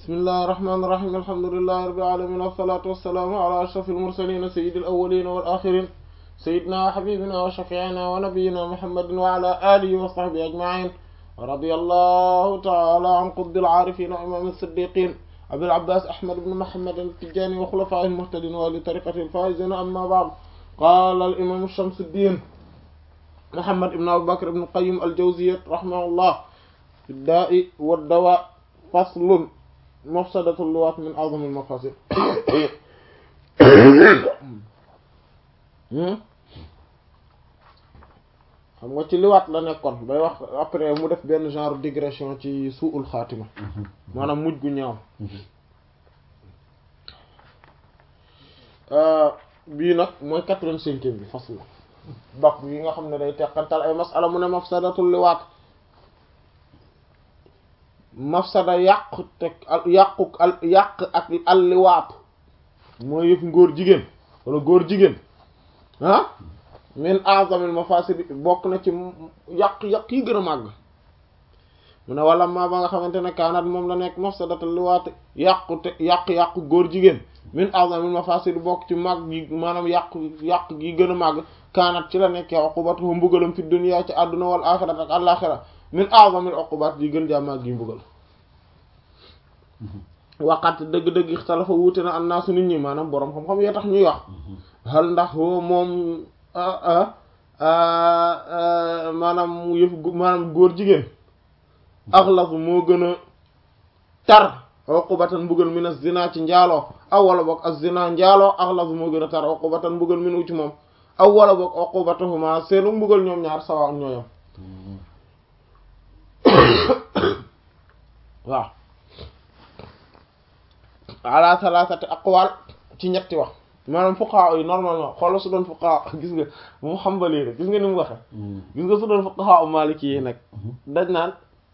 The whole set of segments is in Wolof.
bismillahi irrahmani irrahim alhamdulilahi rabbil alamin wassalatu wassalaamu ala ashrafil mursalin sayyidil awwalin wal akhirin sayyidina wa habibina wa shafi'ina wa nabiyyina muhammadin wa ala alihi wa sahbihi ajma'in wa radiyallahu ta'ala an qutbil arifin wa imam as-siddiqin abil abbas ahmad ibn muhammad at-tijani wa khulafa'ih al-muhtadin wa li tariqati al-faizin amma ba'd qala al-imam shamsuddin muhammad ibn abu bakr ibn qayyim al-jawziyyah rahimahullah fi ad-da'i wad-dawa faslun mafsadatul liwaat min a'zamil mafasid xam nga ci liwaat la nekkoon bay wax après mu def benn genre digression ci suul xaatima maanaam mujj gu ñaaw bii nag mooy quatre-vingt-cinquième bi fasl bak yi nga xam ne day teqantal ay masala mu ne mafsadatul liwaat mafsada yàqu teg yàqu al yàq ak alliwaat mooy yëf ngóor jigéen wala góor jigéen ah min azamil mafasid bokk na ci yàq-yàq yi gën a màgg mu ne wala ma ba nga xamante ne kaanat moom la nekk mafsadatal liwaat yàqu te yàq-yàqu góor jigéen min azamil mafasid bokk ci màgg yi maanaam yàq yàq gi gën a màgg kaanat ci la nekkee uqubatu mbugalam fi dunya ci àdduna wal axirat ak àllaxira min a'zamil uqubat yi gën jaa màgg yi mbugal waqat dëgg-dëgg ixtalafa wuute na annaasu nit ñi maanaam boroom xam-xam yee tax ñuy wax hal ndax moom maanaam yëf maanaam góor jigéen axlasu moo gën a tar uqubatan mbugal min az-zina ci njaaloo aw wala boog az-zina njaaloo axlasu moo gën a tar uqubatan mbugal min ci moom aw wala boog uqubatuhuma seenu mbugal ñoom ñaar sawa ñooyam waaw ala thalathati aqwal ci ñetti wax maanaam fuqaha yi normalement xoolal su doon fuqaha gis nga moom xambali rek gis nga ni mu waxe gis nga su doon fuqaha maliki yi nag dañ naan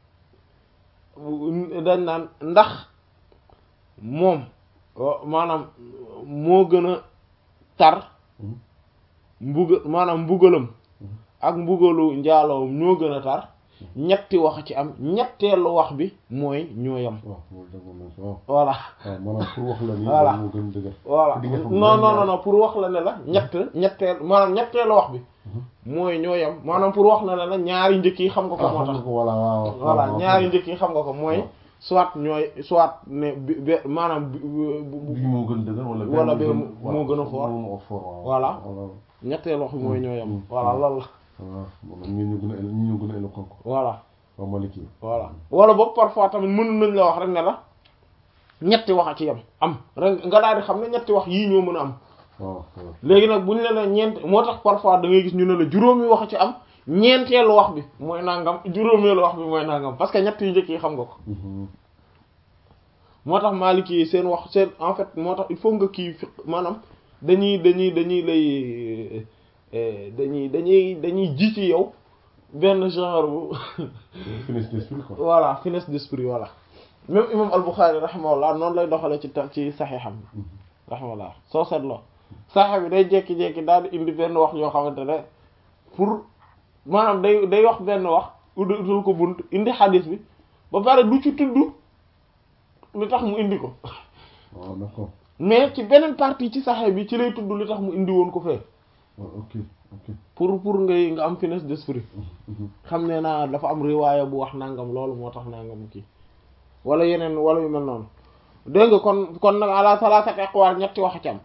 dañ naan ndax moom maanaam moo gën a tar mbugal maanaam mbugalam ak mbugalu njaaloo ñoo gën a tar ñetti wax ci am ñetteelu wax bi mooy ñooyam voilà maanaam pour wax la ni voilà moo gën dëgër voilà non non non pour wax la ne la ñett ñetteel maanaam ñetteelu wax bi mooy ñooyam maanaam pour wax la ne la ñaari njëkk yi xam nga ko moo tax voilà waaw voilà ñaari njëkk yi xam nga ko mooy soit ñooy soit ne bi maanaam bii moo gën dëgër wala wala bee moo gën a fort moo fort voilà ñetteelu wax bi mooy ñooyam voilà loolu la waaw moom ñi ñu gën a ñi ñu gën a éloquent ko voilà waaw Maliki voilà wala boog parfois tamit mën nañ la wax rek ne la ñetti wax a ci yam am rek nga daal di xam ne ñetti wax yii ñoo mën a am waaw waaw léegi nag bu ñu la ne ñeent moo tax parfois da ngay gis ñu ne la juróomi wax a ci am ñeenteelu wax bi mooy nangam juróomeelu wax bi mooy nangam parce que ñett yu njëkk yi xam nga ko moo tax Maliki yi seen wax seen en fait moo tax il faut nga kii fi maanaam dañuy dañuy dañuy lay dañuy dañuy dañuy ji ci yow benn genre bu finesse d'esprit quoi voilà finesse d'esprit voilà même imam al-Bukhari rahimahullah noonu lay doxale ci ta ci saxiixam rahimahullah soo seetloo saxiix bi day jekki-jekki daal di indi benn wax yoo xamante ne pour maanaam day day wax benn wax uddul ko bunt indi xadis bi ba pare du ci tudd li tax mu indi ko waaw d'accord mais ci beneen partie ci saxiix bi ci lay tudd li tax mu indi woon ko fee waaw ok ok pour pour ngay nga am finesse d'esprit xam ne naa dafa am riwaaya bu wax nangam loolu moo tax nangam kii wala yeneen wala yu mel noonu dégg nga kon kon nag ala salasati aqwal ñetti wax ci am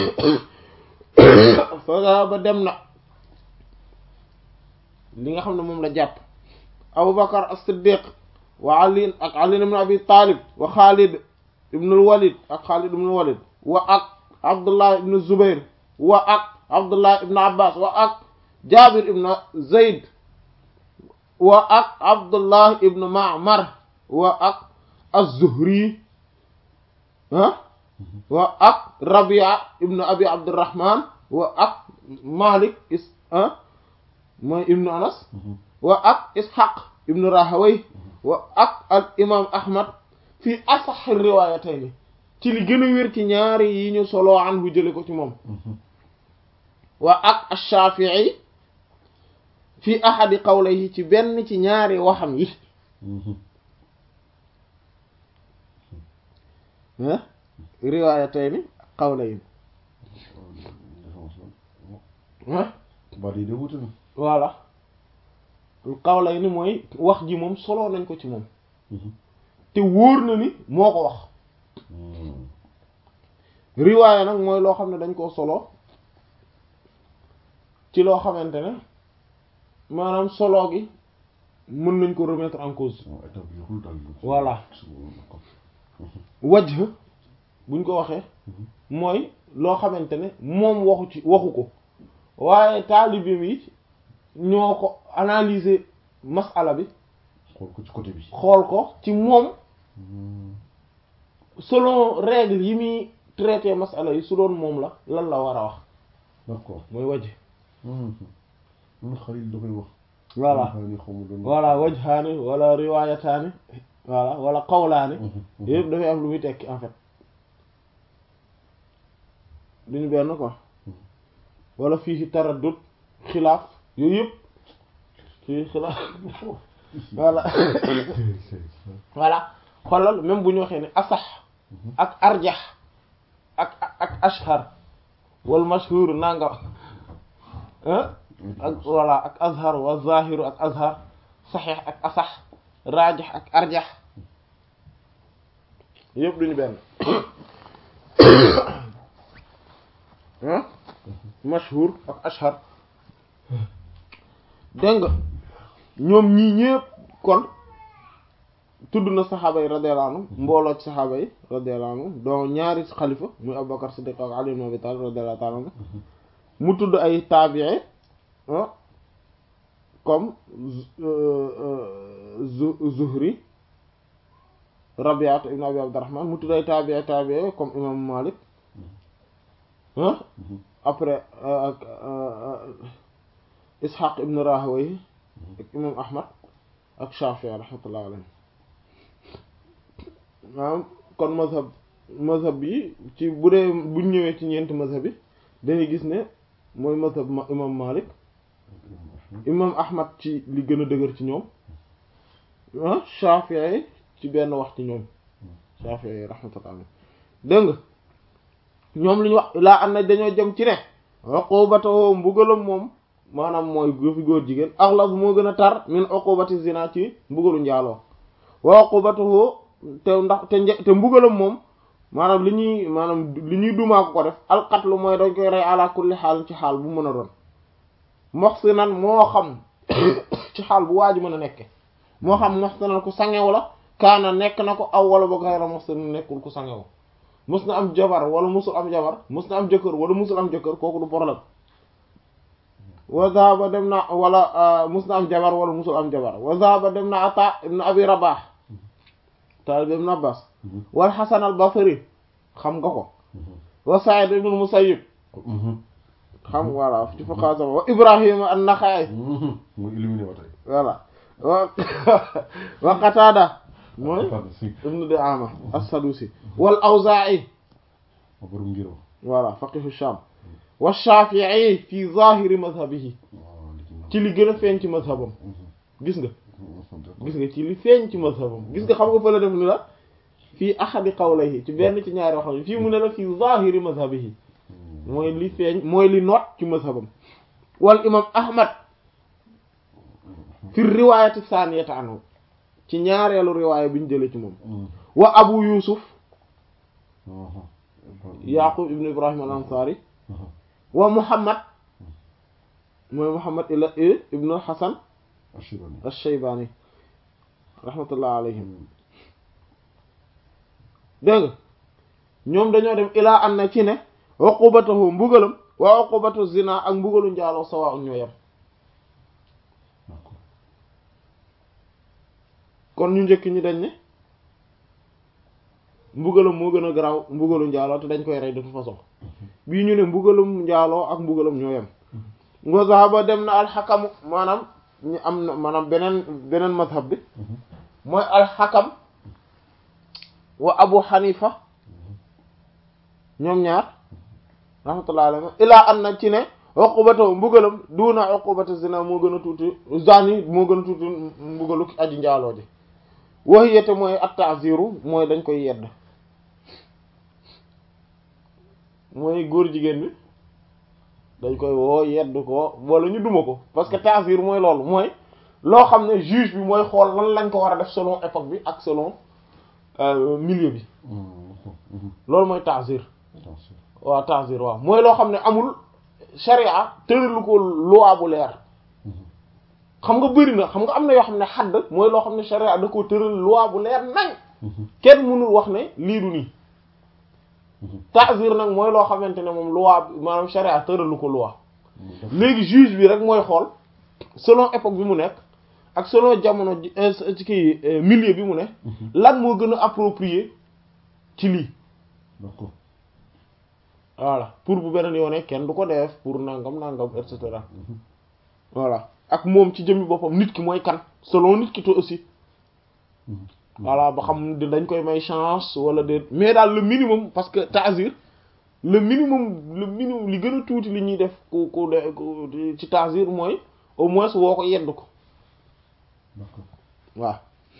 fa ba dem na li nga xam ne moom la jàpp Abu Bakar as-Siddiq wa Ali ak Ali ibn Abi Talib wa Khalid ibn al-Walid ak Khalid ibn al-Walid wa ak Abdullah ibn Zubair wa ak Abdullah ibn Abbas wa ak Jabir ibn Zayd wa ak Abdullah ibn Ma'mar wa ak az-Zuhri ah wa ak Rabi'a ibn Abi Abdurrahman wa ak Malik is ah mooy ibn Anas wa ak Ishaq ibn Rahaway wa ak al imam Ahmad fi asah riwayatayni ci li gën a wér ci ñaari yi ñu solo anhu jële ko ci moom wa ak ash-Shafi'i fi ahadi qawlayhi ci benn ci ñaari waxam yi ah riwaayatayni qawlayn ah baat yi de wuute na voilà qawlayni mooy wax ji moom solo nañ ko ci moom te wóor na ni moo ko wax riwaaya nag mooy loo xam ne dañ koo solo ci loo xamante ne maanaam solo gi mën nañ ko remettre en cause établirul daal Voilà. wajh buñ ko waxee mooy loo xamante ne moom waxu ci waxu ko waaye taalibeem yi ñoo ko analyser masala bi xool ko ci côté bi xool ko ci moom selon règle yi muy traité masala yi su doon moom la lan la war a wax d'accord mooy wajh mun xalil da koy wax voilà xaani xamu doon voilà wajhaani wala riwaayataani voilà wala qawlaani yëpp dafay am lu muy tekki en fait duñu benn quoi wala fii taraddud xilaaf yooyu yëpp fii xilaaf voilà voilà xoolal même bu ñu waxee ne asax ak arjax ak ak ashhar wal mashhur nanga ah ak voilà ak azhar wa zahiru ak azhar saxiix ak asax raajax ak arjax yëpp duñu benn ah mashhur ak ashhar dégg nga ñoom ñii ñëpp kon tudd na saxaaba yi radiyallahu anhum mbooloo ci saxaaba yi radiyallahu anhum donc ñaari xalifa muy Abubakar Siddiq ak Ali ibn Abi Talib radiyallahu ta'ala anhu mu tudd ay taabi'i ah comme Zuhri Rabi'at ibn Abi Abdurrahman mu tudd ay taabi'i taabi'i comme imam Malik ah après ak Ishaq ibn Rahawayh ak imam Ahmad ak Shafi'i rahmatullah alayhi maanaam kon mazhab mazhab bi ci bu dee buñ ñëwee ci ñeenti mazhab bi dañuy gis ne mooy mazhab imam Malik imam Ahmad ci li gën a dëgër ci ñoom ah Shafi'i ci benn wax ci ñoom Shafi'i rahmatullah alayhi dégg nga ñoom li ñu wax laa am na dañoo jëm ci ne uqubatu mbugalam moom maanaam mooy fi góor jigéen aghlaz moo gën a tar min uqubati zina ci mbugalu njaaloo wa uqubatuhu te ndax te nje te mbugalam moom maanaam li ñuy maanaam li ñuy dumaa ko ko def alqatlu mooy dañ koy rey ala kulli xaal ci xaal bu mën a doon muhsinan moo xam ci xaal bu waaju mën a nekke moo xam muhsinan ku sangew la kaana nekk na ko aw wala ba gayra muhsin nekkul ku sangew mus na am jabar wala musul am jabar mus na am jëkkër wala musul am jëkkër kooku du problème wa zahaba dem na wala mus na am jabar wala musul am jabar wa zahaba dem na ata ibn abi rabah talib ibn abbas wal hasan al basri xam nga ko wa sa'id ibn musayyib xam voilà ci fuqaha sama wa ibrahim an-nakhai muy éliminé ba tey voilà wa wa qatada mooy ibn Di'ama as-Sadusi wal Awza'i ma borom ngir wax voilà faqihu Sham wa Shafi'i fi zahiri madhhabihi ci li gën a feeñ ci madhabam gis nga gis nga ci li feeñ ci madhabam gis nga xam nga fa la def ni la fii ahadi qawlayhi ci benn ci ñaari waxam fii mu ne la fi zahiri madhhabihi mooy li feeñ mooy li noot ci madhabam wal imam Ahmad fi riwayati thaniyati anhu ci ñaareelu riwaaya bi ñu jëlee ci moom wa abu yusuf yaqub ibn ibrahim al ansari wa muhammad mooy muhammad ila ibn hasan ash-shaybani rahmatullah alayhim dégg nga ñoom dañoo dem ilaa an na ci ne uqubatahu mbugalam wa uqubatu zina ak mbugalu njaaloo sawa ak ñoo yem kon ñu njëkk ñi dañ ne mbugalam moo gën a garaaw mbugalu njaaloo te dañ koy rey de toute façon bii ñu ne mbugalum njaaloo ak mbugalam ñoo yem nga zahaba dem na alxakamu maanaam ñu am na maanaam beneen beneen mazhab bi mooy alxakam wa abu xanifa ñoom ñaar rahmatullah alayhi ilaa an na ci ne uqubatu mbugalam duuna uqubatu zina moo gën a tuuti zani moo gën a tuuti mbugalu aji njaaloo ji waxiyete mooy at-ta'ziru mooy dañ koy yedd mooy góor jigéen bi dañ koy woo yedd ko wala ñu duma ko parce que ta'zir mooy loolu mooy loo xam ne juge bi mooy xool lan lañ ko war a def selon époque bi ak selon milieu bi loolu mooy ta'zir waaw ta'zir waaw mooy loo xam ne amul sharia tëralu ko loi bu leer xam nga bëri na xam nga am na yoo xam ne xadd mooy loo xam ne sharia da ko tëral loi bu leer nañ kenn mënul wax ne lii du nii ta'zir nag mooy loo xamante ne moom loi maanaam sharia tëralu ko loi léegi juge bi rek mooy xool selon époque bi mu nekk ak selon jamono ci kii milieu bi mu ne lan moo gën a approprié ci lii d'accord voilà pour bu beneen yoone kenn du ko def pour nangam nangam et cetera voilà ak moom ci jëmmi boppam nit ki mooy kan selon nit ki to aussi voilà ba xam dañ koy may chance wala déet mais daal le minimum parce que ta'zir le minimum le minimum li gën a tuuti li ñuy def ku ku de ci ta'zir mooy au moins woo ko yedd ko d'accord waaw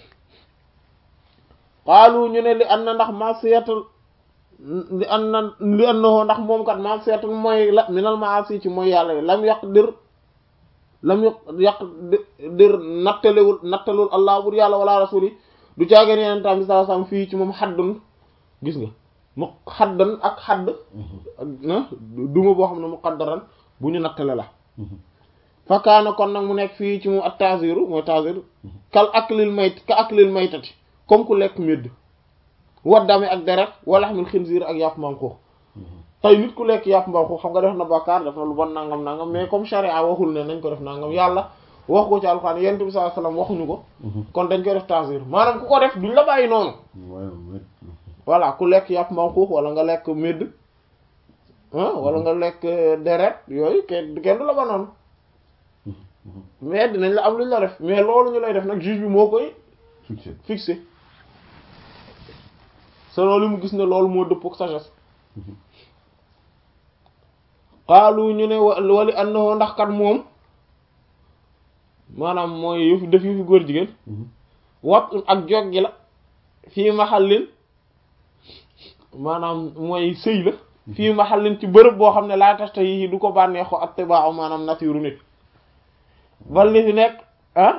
xaalu ñu ne li an na ndax masiyatul li an na li an na ndax moom kat masiyatul mooy la minal maasi ci mooy yàlla yi lam yàq dir lam yàq yàq dir nattalewul nattalul allah bur yàlla wala rasul yi du caageen yeneen tam bi saa sam fii ci moom xaddun gis nga mu xaddan ak xadd ak duma boo xam ne mu qaddaran bu ñu nattale la fakaana kon nag mu nekk fii ci moom ak taziru mooy taziru kal aklil mayt ka aklil maytati comme ku lekk médd waddame ak deret wala xamil xinziir ak yàpp mbaam xuux tey nit ku lekk yàpp mbaam xuux xam nga def na bàkkaar def na lu bon nangam nangam mais comme charia waxul ne nañ ko def nangam yàlla wax ko ci alxuraan yonent bi sallallahu alayhi wasallam waxuñu ko kon dañ koy def tazir maanaam ku ko def duñ la bàyyi noonu voilà ku lekk yàpp mbaam xuux wala nga lekk médd ah wala nga lekk deret yooyu kenn kenn du la ba noonu mais dinañ la am luñ la def mais loolu ñu lay def nag juge bi moo koy fixé fixé selon li mu gis ne loolu moo dëpp ak sagesse xaalu ñu ne wali annahu ndax kat moom maanaam mooy yëfu def yëfu góor jigéen wat ak jog gi la fii maxallin maanaam mooy sëy la fii maxallin ci bërëb boo xam ne laa tasta yi du ko bànneexoo ak tibaaw maanaam nature nit bal li fi nekk ah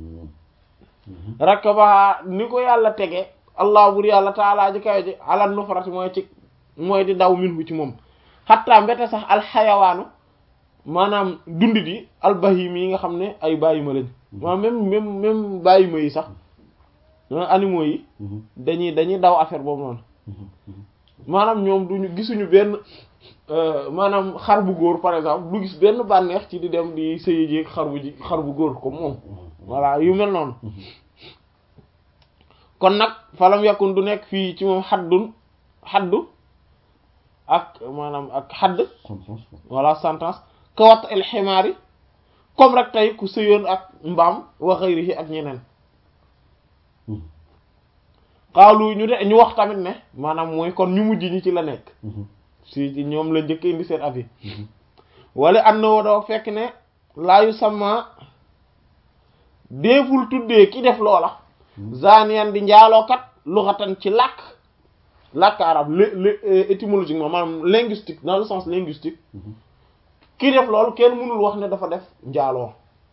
rakaba ni ko yàlla tege allah bur yàlla taalaa ji kawe ji alal nufrati mooy ci mooy di daw min hu ci moom xatta mbete sax alxayawaanu maanaam dundit yi albahimi yi nga xam ne ay bàyyima lañ maanaam même même même bàyyima yi sax animaux yi dañuy dañuy daw affaire boobu noonu maanaam ñoom duñu gisuñu benn maanaam xar bu góor par exemple du gis benn bànneex ci di dem di sëyi jéeg xar bu ji xar bu góor comme moom voilà yu mel noonu kon nag falam yakun du nekk fii ci moom xaddun xaddu ak maanaam ak xadd voilà sentence kawat el ximaar yi comme rek tey ku sëyoon ak mbaam wa xayrihi ak ñeneen xaalu ñu de ñu wax tamit ne maanaam mooy kon ñu mujj ñi ci la nekk si ci ñoom la njëkk indi seen avis wala and na doo fekk ne laayu sama déeful tuddee ki def loola zaniyan di njaalookat luxatan ci làkk làkk arab l étymologiquement maanaam linguistique dans le sens linguistique ki def loolu kenn mënul wax ne dafa def njaaloo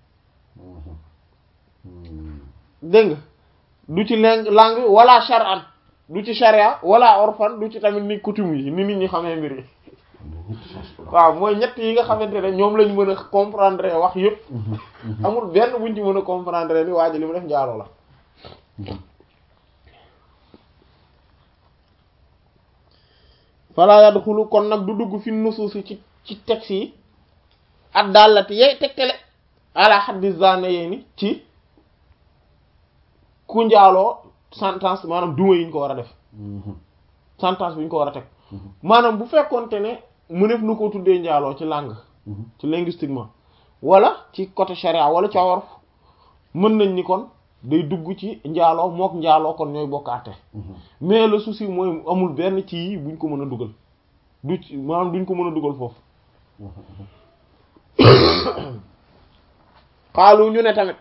dégg nga du ci lang langue wala shar'an du ci sharia wala orfan du ci tamit ni coutume yi ni nit ñi xamee mbir yi waaw mooy ñett yi nga xamante ne ñoom lañ mën a comprendre wax yëpp amul benn buñ ci mën a comprendre ni waa ji li mu def njaaloo la fala yadxulu kon nag du dugg fi nusuusi ci ci texte yi ak dallati yey tegtale ala xaddi zane yee ni ci ku njaaloo sentence maanaam duma yi ñu ko war a def sentence bi ñu ko war a teg maanaam bu fekkonte ne mu def nu ko tuddee njaaloo ci langue ci linguistiquement wala ci côté charia wala ci wolof mën nañ ni kon day dugg ci njaaloo mook njaaloo kon ñooy bokkaate mais le souci mooy amul benn ci yi buñ ko mën a dugal du ci maanaam duñ ko mën a dugal foofu xaalu ñu ne tamit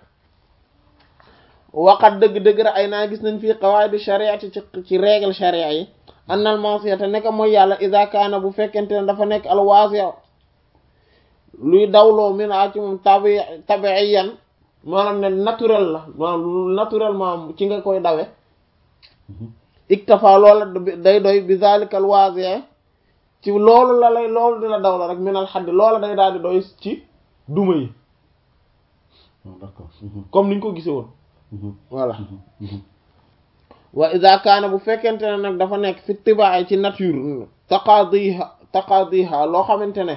waqat dëgg-dëgg ra ay naa gis nañ fii qawaidi shariati ci ci règle sharia yi annal ma'siyata nekk mooy yàlla ida kaana bu fekkente ne dafa nekk al waasi' luy dawloo min a ci moom tabi tabiiyan maanaam ne naturel la maanaam naturellement ci nga koy dawe iktafa loola day doy bi zalika al waasi' ci loolu la lay loolu dina daw la rek minal xaddi loola day daal di doy ci duma yi d'accord comme niñ ko gisee woon voilà wa ida kaana bu fekkente ne nag dafa nekk fi tibaay ci nature taqadiha taqadiha loo xamante ne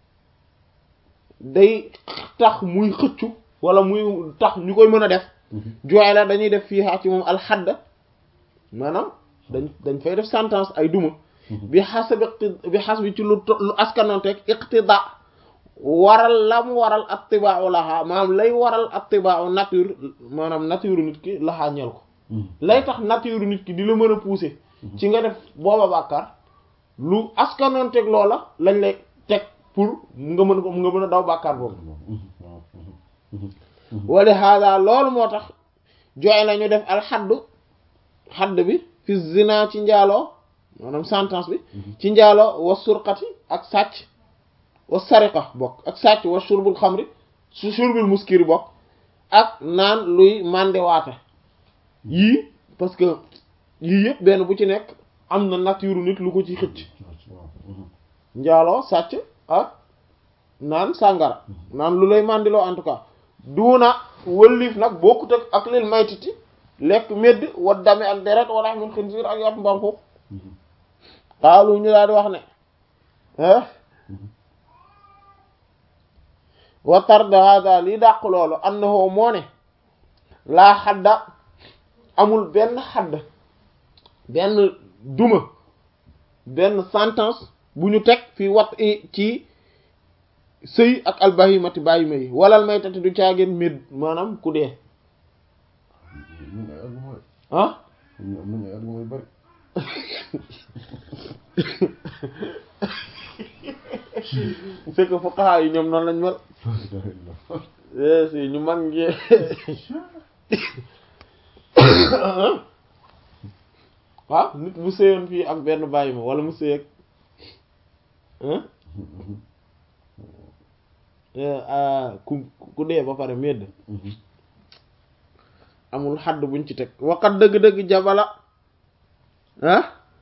day tax muy xëccu wala muy tax ñu koy mën a def jooy la dañuy def fii ci moom alxadd maanaam dañ dañ fay def sentence ay duma bi xasab bi xas bi ci lu lu askanonteeg iqtida waral la mu waral attibau laxaa maanaam lay waral attibau nature maanaam nature nit ki laxaa ñel ko lay tax nature nit ki di la mën a pousser ci nga def booba bàkkaar lu askanonteeg loola lañ lay teg pour nga mën ko nga mën a daw bàkkaar boobu wala hada loolu moo tax jooy la ñu def alxaddu xadd bi fi zina ci njaaloo maanaam sentence bi ci njaaloo wa surqati ak sàcc wa sariqa bokk ak sàcc wa shurbul xamri su shurbul muskiri bokk ak naan luy màndewaate yii parce que yii yëpp benn bu ci nekk am na nature nit lu ko ci xëcc njaaloo sàcc ak naan sàngara naan lu lay màndiloo en tout cas duuna wëlliif nag bokkut ak ak lil maytiti lekk medd wa dame ak deret wala min xinsiir ak yàpp mbaam xuux xaalu ñu daal di wax ne ah wa tarda hada lii dàq loolu annahu moo ne laa xadda amul benn xadd benn duma benn sentence bu ñu teg fii wat i ci sëy ak albahimati bàyyima yi walal maytati du caageen méd maanaam ku dee ah c'est que fuqaha yi ñoom noonu lañ mel si ñu mag ngi waaw nit bu sëyoon fii ak benn bàyyi ma wala mu sëy ak ku ku dee ba pare medd amul xadd buñ ci teg waqat dëgg-dëgg jabala ah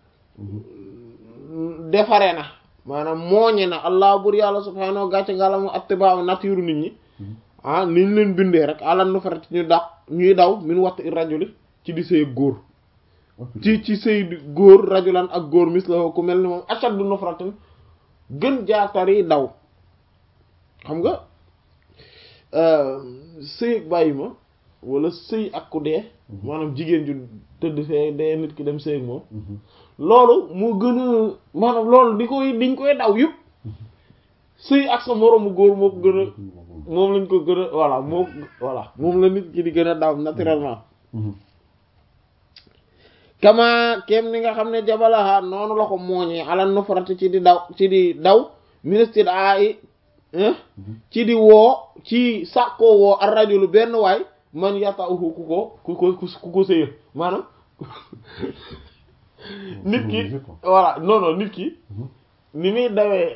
defare na maanaam mooñe na allah bur yàlla subhaanahu gàcce ngalamu attibaaw nature nit ñi ah niñ leen bindee rek àlan nu farati ñu daq ñuy daw min watt i rajuli ci di sëy góor ci ci sëy góor rajulan ak góor mis la ku mel ni moom ashaddu nufratin gën jaatari daw xam nga sëy ak bàyyi ma wala sëy ak ku dee maanaam jigéen ju tëdd fee dee nit ki dem sëy ak moom loolu moo gën a maanaam loolu di koy diñ koy daw yëpp sëy ak sa moroomu góor moo ko gën a moom lañ ko gën a voilà moo voilà moom la nit ki di gën a daw naturellement kama kem ni nga xam ne jabalaha noonu la ko mooñee ala nufrati ci di daw ci di daw ministre ai ci di woo ci sàkkoo woo ar rajulu benn waay man yata'uhu ku ko ku ko ku ko sëya maanaam nit ki voilà non non nit ki ni muy dawee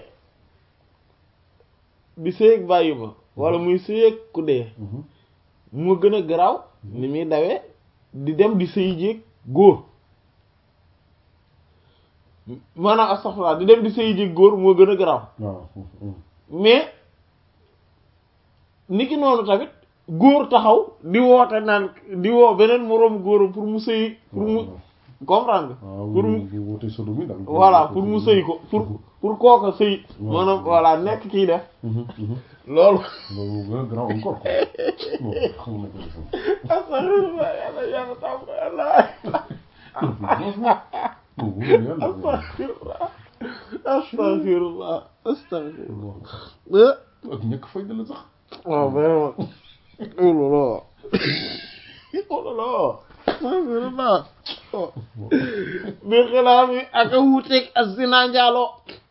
di sëyeg bàyyi ma wala muy sëyeg ku dee moo gën a garaaw ni muy dawee di dem di sëy jéeg góor maanaam astaghfirullah di dem di sëy jéeg góor moo gën a garaaw mais niki noonu tamit góor taxaw di woote naan di woo beneen moroomu góoram pour mu sëy pour mu comprendre pour mu voilà pour mu sëy ko pour pour kooka sëy maanaam voilà nekk kii def loolu astaghfirullah yàlla yàlla tam yàlla astaghfirullah astaghfirullah astaghfirullah ak ñàkk fay dala sax waaw vraiment oh là là oh là là astaghfirullah bi xilaaf yi ak a wuuteeg ak zina njaaloo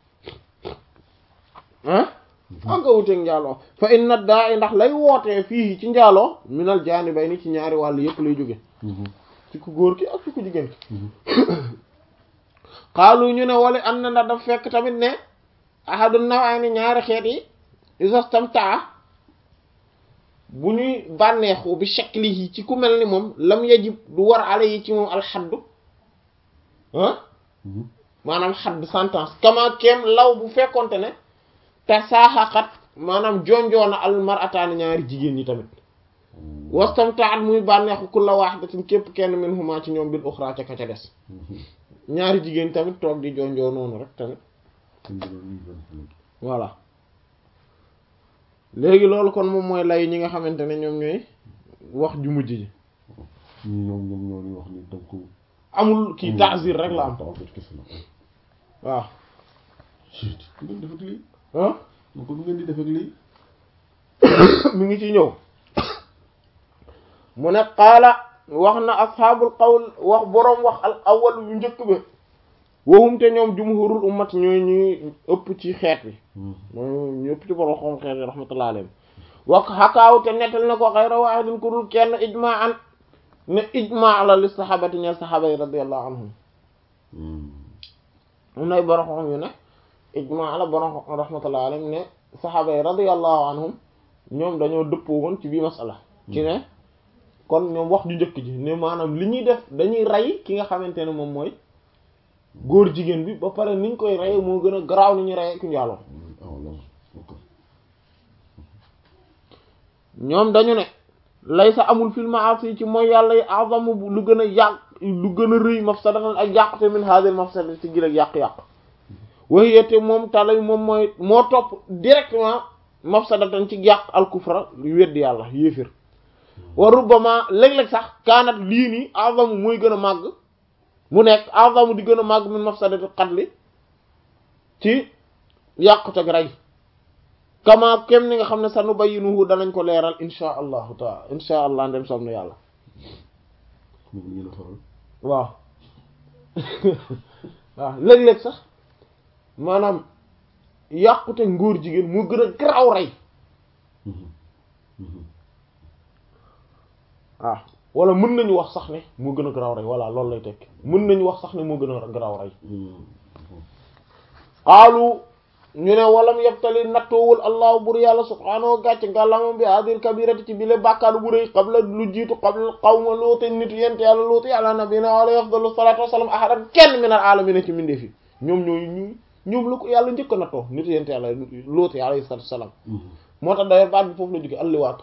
ah ak a wuuteeg njaaloo fa inna daa i ndax lay wootee fii ci njaaloo minal jaani bay ni ci ñaari wàll yëpp lay jóge ci ku góor ki ak ci ku jigéen ki xaalu ñu ne wala an na ndax daf fekk tamit ne ahadu nawayni ñaari xeet yi isastamtaa bu ñuy bànneexu bi shaklihi ci ku mel ni moom lam yajib du war ale yi ci moom alxaddu ah maanaam xadd sentence kama kem law bu fekkonte ne te saaxaqat maanaam jonjoona al marataani ñaari jigéen ñi tamit wastamtaat muy bànneexu kulla waahidatin képp kenn min huma ci ñoom bil uxra ca ka ca des ñaari jigéen tamit toog di jonjoo noonu rek tamit voilà léegi loolu kon moom mooy lay ñi nga xamante ne ñoom ñooy wax ju mujj ji ñi ñoom ñoom ñoo di wax ni donc amul kii taasir rek la am taasir kese la waaw Chut, ku ngeen def ak lii ah ma ko bu ngeen di def ak lii mi ngi ci ñëw mu ne qaala wax na asxaabul qawl wax boroom wax al awal yu njëkk bi waxum te ñoom jumhurul ummat ñooy ñuy ëpp ci xeet bi mooy ñu ëpp ci boroom xam xeet bi rahmatullah alayhim wax xakaaw te nettal na ko xayra waahidin ku dul kenn ijma an ne ijma la li saxaabati ñeel saxaaba yi radiyallahu anhum am nay boroom xam yu ne ijma la boroom rahmatullah alayhim ne saxaaba yi radiyallahu anhum ñoom dañoo dëppoo woon ci bii masala ci ne kon ñoom wax ju njëkk ji ne maanaam li ñuy def dañuy rey ki nga xamante ne moom mooy góor jigéen bi ba pare niñ koy rey moo gën a garaaw ni ñuy rey ku njaaloo ah voilà ok ñoom dañu ne lay sa amul fil ma'asi ci mooy yàlla yi azamu lu gën a yàq lu gën a rëy mafsadatan ak yàqute min hadhihi mafsadati ci gil ak yàq-yàq waxiyete moom talay moom mooy moo topp directement mafsadatan ci yàq al kufra lu weddi yàlla yéefir wa rubbama léeg-léeg sax kaanat lii nii azamu muy gën a màgg mu nekk azamu di gën a màgg min mafsadati qatli ci yàquteg rey kama kem ni nga xam ne sanu bayyinuhu danañ ko leeral insha allahu taala insha allah ndem som na yàlla moom ngeen a faral waaw waaw léeg-léeg sax maanaam yàqute ngóor jigéen moo gën a garaaw rey waaw wala mën nañu wax sax ne moo gën a garaaw rey voilà loolu lay tekk mën nañu wax sax ne moo gën a garaaw rey xaalu ñu ne walam yebtali nattoowul allahu bur yàlla subhaanahu wa gàcc ngàllamam bi hadil kabirati ci bile bàkkaar bu rëy qabla lu jiitu qabla qawma loote nit yent yàlla loote yàlla nabina alayhi afdalu salatu wasalam ahadan kenn min al alamina ci mindee fi ñoom ñooy ñu ñoom la ko yàlla njëkk a nattoo nit yent yàlla loote alayhi salatu wasalam moo tax d'ailleurs baat bi foofu la jóge alliwaatu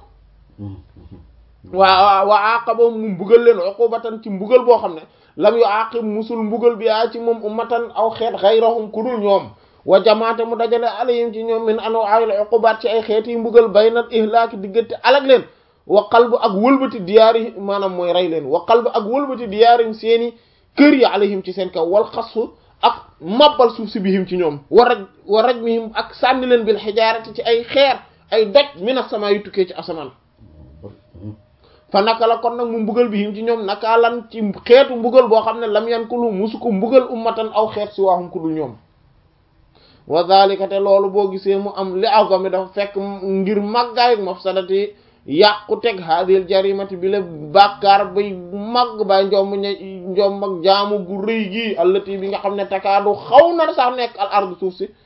waa waa aqaba mu mbugal leen uqubatan ci mbugal boo xam ne lam yu aqib musul mbugal bi yaa ci moom ummatan aw xeet xayrahum ku dul ñoom wa jamaate mu dajale alayhim ci ñoom min ano ayil uqubaat ci ay xeet yi mbugal baynal ihlaaki diggante alag leen wa qalbu ak wëlbati diyaari maanaam mooy rey leen wa qalbu ak wëlbati diyaarim seeni kër yi alayhim ci seen kaw wal xasu ak mabbal suuf si bihim ci ñoom wa raj wa rajmihim ak sànni leen bil xijaarati ci ay xeer ay doj mina sama yu tukkee ci asamaan fa naka la kon nag mu mbugal bihim ci ñoom naka lan ci xeetu mbugal boo xam ne lam yan kulu musu ko mbugal ummatan aw xeet si waaxum ku dul ñoom wa zalika te loolu boo gisee mu am li azami dafa fekk ngir màggaay mafsadati yàqu teg hadil jarimati bi la bàkkaar bay màgg bay njomb ña njomb ak jaamu gu rëy gi allati bi nga xam ne takaadu xaw na sax nekk al ardu suuf si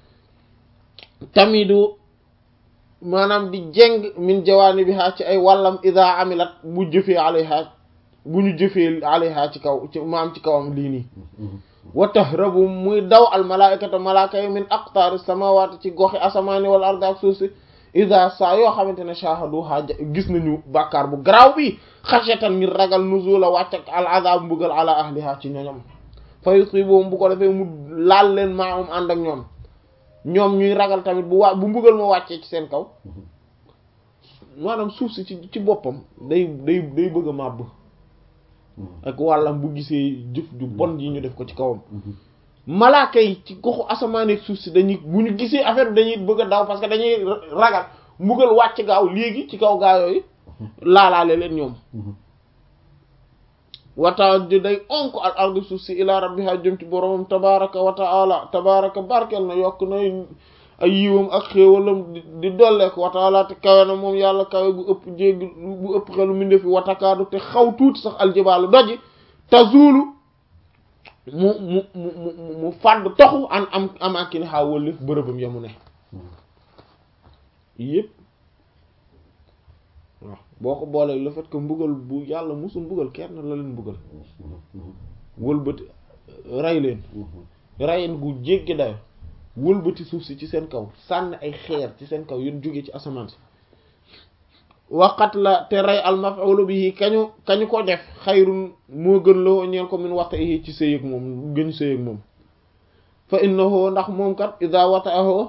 tamidu maanaam di jeng min jawaani bi haa ci ay wàllam ida amilat bu jëfee alayha bu ñu jëfee alayha ci kaw ci maam ci kawam lii nii wa tahrabu muy daw al malaikata malaaka yi min aqtaari samawati ci goxi asamaani wal ardi ak suuf si ida saa yoo xamante ne shahadu ha gis nañu bàkkaar bu garaaw bi xashatan ngir ragal nuzula wàcc ak al azab mbugal ala ahliha ci ñoñom fa yusibuhum bu ko defee mu laal leen maahum ànd ak ñoom ñoom ñuy ragal tamit bu wa bu mbugal ma wàccee ci seen kaw maanaam suuf si ci ci boppam day day day bëgg a màbb ak wàllam bu gisee jëf ju bon yi ñu def ko ci kawam malaaka yi ci goxu asamaan ak suuf si dañuy bu ñu gisee affaire bi dañuy bëgg a daw parce que dañuy ragal mbugal wàcc gaaw léegi ci kaw gaa yooyu laalaale leen ñoom wata di day onk al ardu suuf si ila rabbiha jëm ci boromam tabaraka wa taala tabaraka barkeel na yokk na ay yiwam ak xéewalam di dolleeku wa taala te kawe na moom yàlla kawe gu ëpp jéggi bu ëpp xelu minde fi watakaadu te xaw tuuti sax aljibaalu doji tazulu mu mu mu mu mu fàdd toxu an am am ak ki ne xaa wëllif bërëbam yamu ne yëpp waaw boo ko boolee le fait que mbugal bu yàlla musul mbugal kenn la leen mbugal wëlbati rey leen reyen gu jéggi dayo wëlbati suuf si ci seen kaw sànni ay xeer ci seen kaw yun jóge ci asamaan si waqat la te rey al maf'ul bihi kañu kañu ko def xayrun moo gën la ñeel ko min wata'ihi ci sëy ak moom gën sëy ak moom fa innahu ndax moom kat idha wata'ahu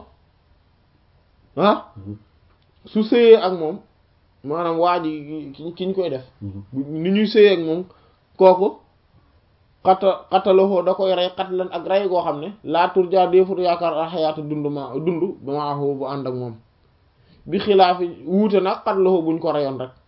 ah su sëyee ak moom maanaam waa ji ki ñu koy def ni ñuy sëyee ak moom kooku xata xatalahoo da koy rey xatlan ak rey goo xam ne laa turjaa déefut yaakaar a xayaata dund ma dund ba ma axoo bu ànd ak moom bi xilaafi wuute nag xatlahoo buñ ko reyoon rek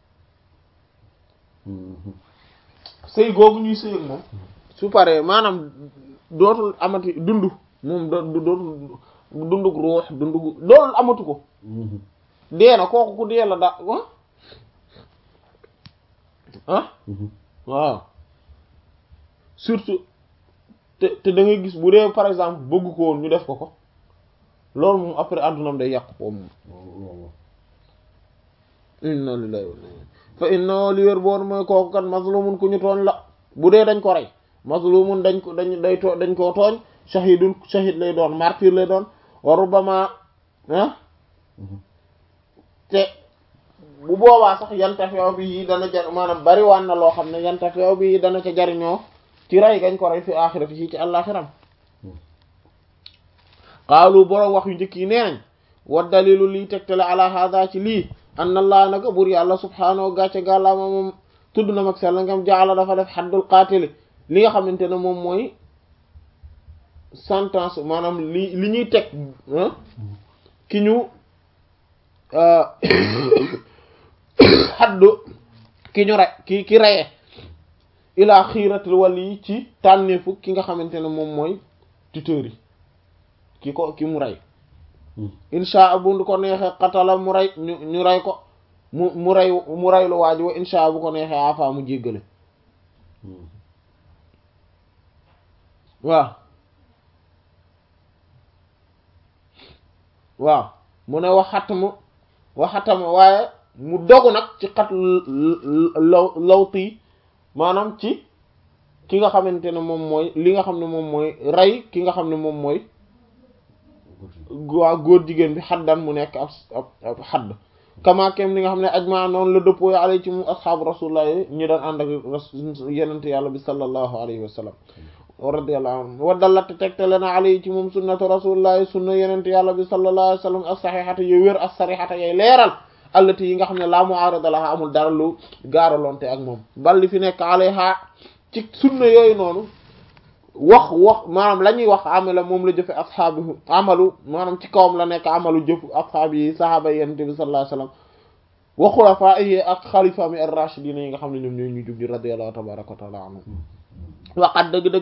sëy googu ñuy sëy ak moom su paree maanaam dootul amati dund moom do dootul dundug ruux dundug loolu amatu ko dee na kooku ku dee la da ah waaw surtout te te da ngay gis bu dee par exemple bëgg ko woon ñu def ko ko loolu moom après àddunam day yàqu ko moom inna lillahi wa inna fa inna li wér boon mooy kooku kat mazlumun ku ñu tooñ la bu dee dañ ko rey mazlumun dañ ko dañ day too dañ koo tooñ shahidun shahid lay doon martyr lay doon wa rubbama ah te bu boobaa sax yantafeew bi dana jar maanaam bari waan na loo xam ne yantafeew bi dana ca jariñoo ci rey gañ ko rey fi axirati ci ci àllaxiram xaalu boroom wax yu njëkk yi nee nañ wa dalilu liy tegtale ala hada ci lii anna allah naka bur yàlla subhaanahu gàcce gàllaama moom tudd na mag sell ngam jaala dafa def xaddul qaatili li nga xamante ne moom mooy sentence maanaam li li ñuy teg ki ñu xaddu ki ñu rey ki ki reye ilaa xiiratil wali ci tànneefu ki nga xamante ne moom mooy tuteur yi ki ko ki mu rey insha bu ko neexee xatala mu rey ñu ñu rey ko mu mu rey mu rey lu waaj wa insha bu ko neexee afa mu jéggale waaw waaw mu ne waxatama waxatama waaye mu dogu nag ci xat law lawti maanaam ci ki nga xamante ne moom mooy li nga xam ne moom mooy rey ki nga xam ne moom mooy waa góor jigéen bi xaddan mu nekk ab ab ab xadd kama kem li nga xam ne ajma noonu la dëppoo alay ci mu asxaabu rasulullah yi ñi daan ànd ak yenente yàlla bi sallallahu alayhi wa sallam radiyallahu anhu wa dallat tegtale na alay ci moom sunnatu rasulullah sunna yenente yàlla bi sallallahu alayhi wa sallam as saxixata yoy wér as sarixata yoy leeral allati yi nga xam ne laa mu'arada laha amul dara lu gaaralonte ak moom balli fi nekk alayha ci sunna yooyu noonu wax wax maanaam la ñuy wax amala moom la jëfe ashaabu amalu maanaam ci kawam la nekk amalu jëf ashaab yi sahaaba yi yonent bi sallallahu alayhi wasallam wa xulafaa yi ak xalifa mi ar-rashidin yi nga xam ne ñoom ñooy ñu jub di radiyallahu tabaraka wa taala anhum waqat dëgg-dëgg